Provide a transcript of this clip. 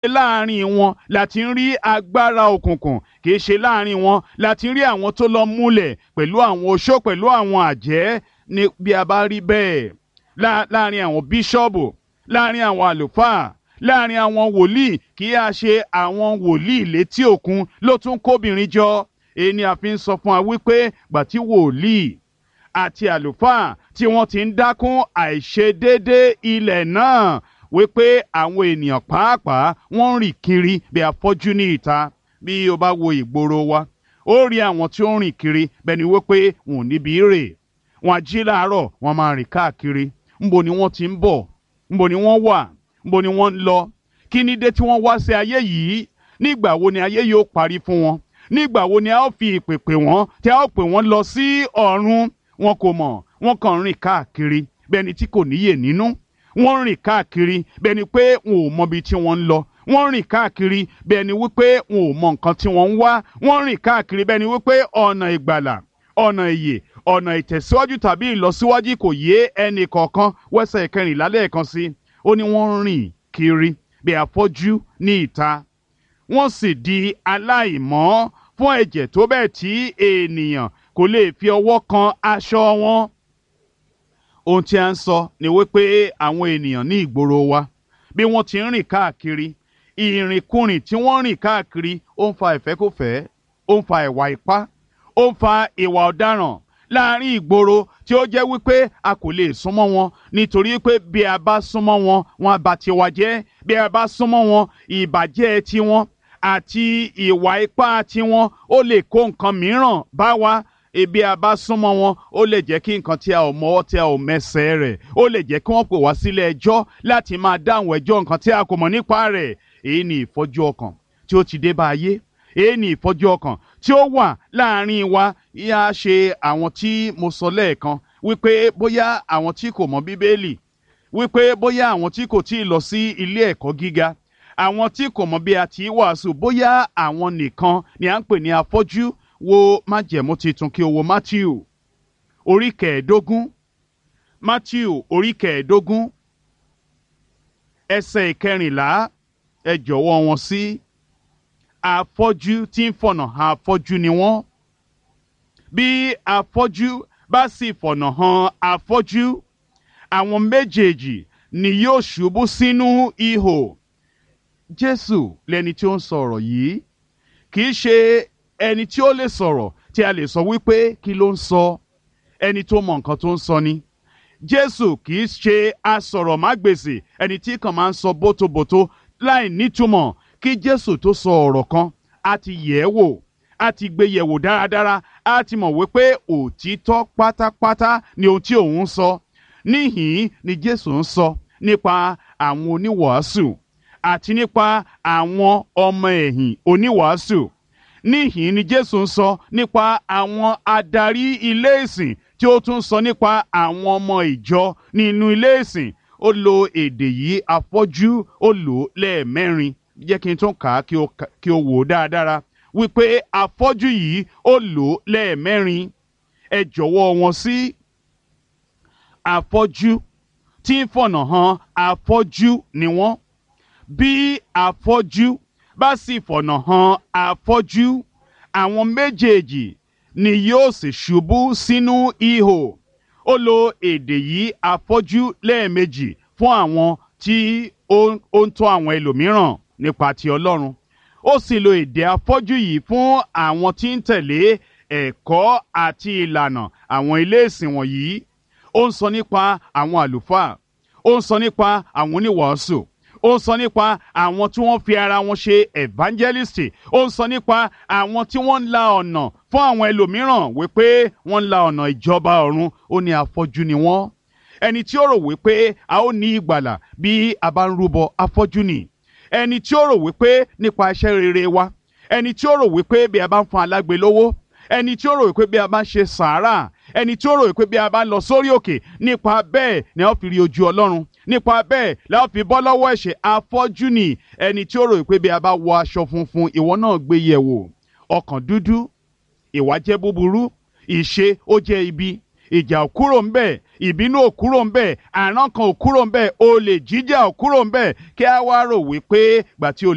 láàrin wọn láti ń rí agbára òkùnkùn kì í ṣe láàrin wọn láti ń rí àwọn tó lọ múlẹ̀ pẹ̀lú àwọn oṣó pẹ̀lú àwọn àjẹ́ ní bí a bá rí bẹ́ẹ̀ láàrin àwọn bíṣọ́ọ̀bù láàrin àwọn àlùfáà láàrin àwọn wòlíì kì í ṣe àwọn wòlíì létí òkun ló tún kóbìnrin jọ èyí ni a fi ń sọ fún wa wípé gbàtí wòlíì àti àlùfáà tí wọ́n ti ń dákún àìṣedéédé ilẹ̀ náà wípé àwọn ènìyàn pàápàá wọ́n ń rìn kiri bí afọ́jú ní ìta bí o bá wo ìgboro wa ó rí àwọn tí ó ń rìn kiri bẹ́ẹ̀ ni wípé wọn ò níbi rè wọn á jí láàárọ̀ wọn máa rìn káàkiri ńbo ni wọ́n ti ń bọ̀ ńbo ni wọ́n wà ńbo ni wọ́n ń lọ kí ni dé tí wọ́n wá sí ayé yìí nígbà wo ni ayé yóò parí fún wọn nígbà wo ni a ó fi ìpè pè wọ́n tí a ó pè wọ́n lọ sí ọ̀run wọn kò mọ̀ wọ́n kàn ń rìn káàkiri bẹ́ẹ̀ ni tí kò níyè nínú wọ́n ń rìn káàkiri bẹ́ẹ̀ ni pé wọn ò mọbi tí wọ́n ń lọ wọ́n ń rìn káàkiri bẹ́ẹ̀ ni wípé wọn ò mọ nǹkan tí wọ́n ń wá wọ́n ń rìn káàkiri bẹ́ẹ̀ ni wípé ọ̀nà ìgbàlà ọ̀nà ìyè ọ̀nà ìtẹ̀síwájú tàbí ìlọsíwájú kò yé ẹnì kọ̀ọ̀kan wẹ́sẹ̀ ìkẹrìnlá lẹ́ẹ̀kan sí ó ní wọ́n ń rìn kiri bí afọ́jú ní ìta wọ́n sì di aláìmọ́ fún ẹ̀jẹ̀ tó bẹ́ẹ̀ tí ènìyàn kò lè fi ọwọ́ kan aṣọ wọn. ohun tí a ń sọ ni wípé àwọn ènìyàn ní ìgboro wa bí wọ́n ti ń rìn káàkiri ìrìnkúrìn tí wọ́n rìn káàkiri ó ń fa ìfẹ́kùfẹ́ ó ń fa ìwà ipá ó ń fa ìwà ọ̀daràn láàrin ìgboro tí ó jẹ́ wípé a kò lè súnmọ́ wọn nítorí pé bí a bá súnmọ́ wọn wọn á bà tiwa jẹ́ bí a bá súnmọ́ wọn ìbàjẹ́ tiwọn àti ìwà ipá tiwọn ó lè kó nǹkan mìíràn bá wa ebi a bá súnmọ́ wọn ó lè jẹ́ kí nǹkan tí a ò mọ́wọ́ tí a ò mẹsẹ̀ rẹ̀ ó lè jẹ́ kí wọ́n pè wá sílé ẹjọ́ láti máa dáhùn ẹjọ́ nǹkan tí a kò mọ̀ nípa rẹ̀ èyí ni ìfọ́jú ọkàn tí ó ti dé bá ayé èyí ni ìfọ́jú ọkàn tí ó wà láàrin wa yá ṣe àwọn tí mo sọ lẹ́ẹ̀kan wípé bóyá àwọn tí kò mọ̀ bíbélì wípé bóyá àwọn tí kò tí ì lọ sí ilé ẹ̀kọ́ gíga àwọn tí kò mọ̀ bí a ti wàásù bóyá àwọn nìkan ni à ń pè ní afọ́jú wo májẹ̀mú titun kí o wo Matthew orí kẹẹ̀ẹ́dógún Matthew orí kẹẹ̀ẹ́dógún ẹsẹ̀ ìkẹrìnlá ẹ jọ̀wọ́ wọn sí afọ́jú tí ń fọ̀nà hàn afọ́jú ni wọ́n bí afọ́jú bá sì fọ̀nà hàn afọ́jú àwọn méjèèjì ni yóò ṣubú sínú ihò Jésù lẹni tí ó ń sọ̀rọ̀ yìí kì í ṣe ẹni tí ó lè sọ̀rọ̀ tí a lè sọ wípé kí ló ń sọ ẹni tó mọ nǹkan tó ń sọ ni Jésù kì í ṣe asọ̀rọ̀mágbèsì ẹni tí kàn máa ń sọ bótobòto láì nítumọ̀ kí Jésù tó sọ ọ̀rọ̀ kan a ti yẹ̀ ẹ́ wò a ti gbé yẹ̀ wò dáradára a ti mọ̀ wípé òtítọ́ pátápátá ni ohun tí òun ń sọ níhìn-ín ni Jésù ń sọ nípa àwọn oníwàásù àti nípa àwọn ọmọ ẹ̀yìn oníwàásù níhìn ni Jésù ń sọ nípa àwọn adarí ilé ìsìn tí ó tún sọ nípa àwọn ọmọ ìjọ nínú ilé ìsìn ó lo èdè yìí afọ́jú ó lò ó lẹ́ẹ̀mẹ́rin jẹ́ kí n tún kà á kí o wò ó dáadáa wípé afọ́jú yìí ó lò ó lẹ́ẹ̀mẹ́rin ẹ jọ̀wọ́ wọn sí afọ́jú tí ń fọ̀nà hàn afọ́jú ni wọ́n bí afọ́jú bá sì fọ̀nà hàn afọ́jú àwọn méjèèjì ni yóò sì ṣubú sínú ihò ó lo èdè yìí afọ́jú lẹ́ẹ̀mejì fún àwọn tí ó ń tọ́ àwọn ẹlòmíràn nípa ti Ọlọ́run ó sì lo èdè afọ́jú yìí fún àwọn tí ń tẹ̀lé ẹ̀kọ́ àti ìlànà àwọn ilé ìsìn wọ̀nyí ó ń sọ nípa àwọn àlùfáà ó ń sọ nípa àwọn oníwàásù ó ń sọ nípa àwọn tí wọ́n fi ara wọn ṣe evangelist ó ń sọ nípa àwọn tí wọ́n ń la ọ̀nà fún àwọn ẹlòmíràn wípé wọ́n ń la ọ̀nà ìjọba ọ̀run ó ní afọ́jú ni wọ́n ẹni tí ó rò wípé a ó ní ìgbàlà bí a bá ń rúbọ afọ́jú ni ẹni tí ó rò wípé nípa iṣẹ́ rere wa ẹni tí ó rò wípé bí a bá ń fún alágbe lówó ẹni tí ó rò wípé bí a bá ń ṣe sàárà ẹni tí ó rò wípé bí a bá lọ sórí òkè nípa bẹ́ẹ̀ ni a ó fi rí ojú ọlọ́run nípa bẹ́ẹ̀ la ó fi bọ́ lọ́wọ́ ẹ̀ṣẹ̀ afọ́jú ni ẹni tí ó rò wípé bí a bá wọ aṣọ funfun ìwọ náà gbé yẹ̀ wò ọkàn dúdú ìwà jẹ́ búburú ìṣe ó jẹ́ ibi ìjà ò kúrò ń bẹ̀ ìbínú ò kúrò ń bẹ̀ àrán kan ò kúrò ń bẹ̀ olè jíjà ò kúrò ń bẹ̀ kí a wá rò wípé gbà tí o